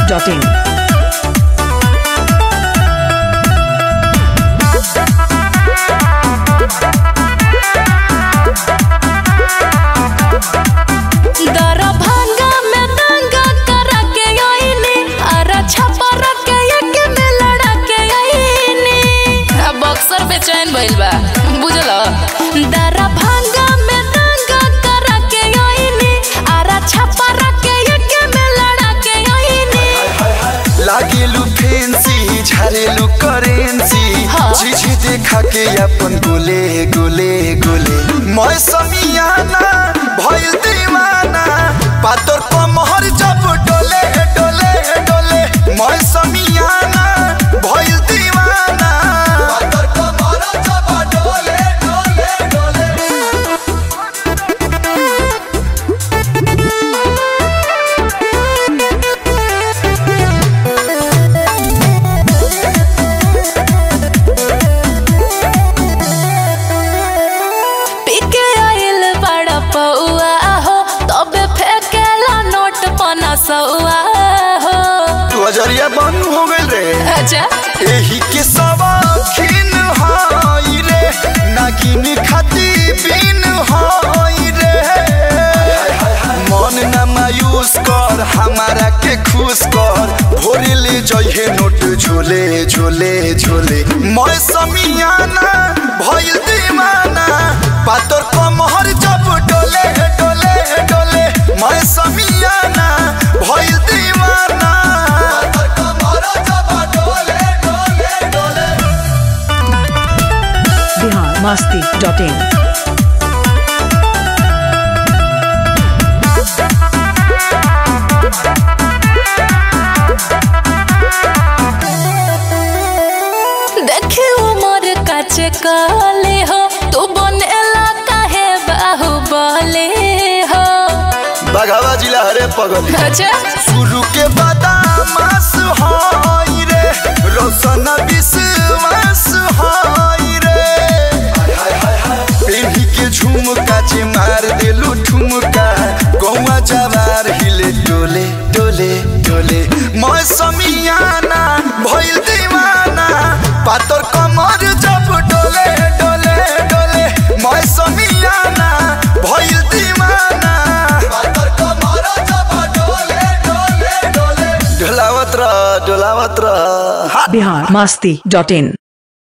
masti.in. Darbhanga में दंगा करा के आईनी अरे छपर के एक में लड़ा के आईनी अब बक्सर बेचैन भइल बा बुझल दरभंगा में दंगा करा के आईनी अरे छपर के एक में लड़ा के आईनी लागेलु फेंसी झारेलु करेंसी हाँ। चीज देखा के अपन गोले गोले गोले मैं समियाना भइल दीवाना पातर कमहर जब डोले डोले डोले मैं समियाना भइल दीवाना पातर कमहर जब डोले डोले डोले पीके आइल बड़ा पौआ हो तबे फेंकेला नोट पना सौआ हो तू अजरिया बंद हो गइल रे अच्छा एही के सवाखिन हाई रे नागिन खाती बिन हाई रे मन न मायूस कर हमारा के खुश कर भोरे ले जइहे नोट झोले झोले झोले मैं समियाना भइल दीवाना पातर कमहर जब डोले डोले डोले मैं समियाना भइल दीवाना पातर कमहर जब डोले डोले डोले Bihar masti.in. देखे उमर काचे काले हो तू बनेला काहे बाहुबले हो बघावा जिला हरे पगल अच्छा शुरू के बादामास हाई रे रोशन विश्वास हाई रे पेढ़ी के झुमका जे मार देलू ठुमका गौवा जवार हिले डोले डोले डोले मैं समियाना भइल दीवाना पातर कमर जब डोले डोले डोले मैं समियाना भइल दीवाना पातर कमर जब डोले डोले डोले डोलावत रह डोलावत रह Bihar masti.in.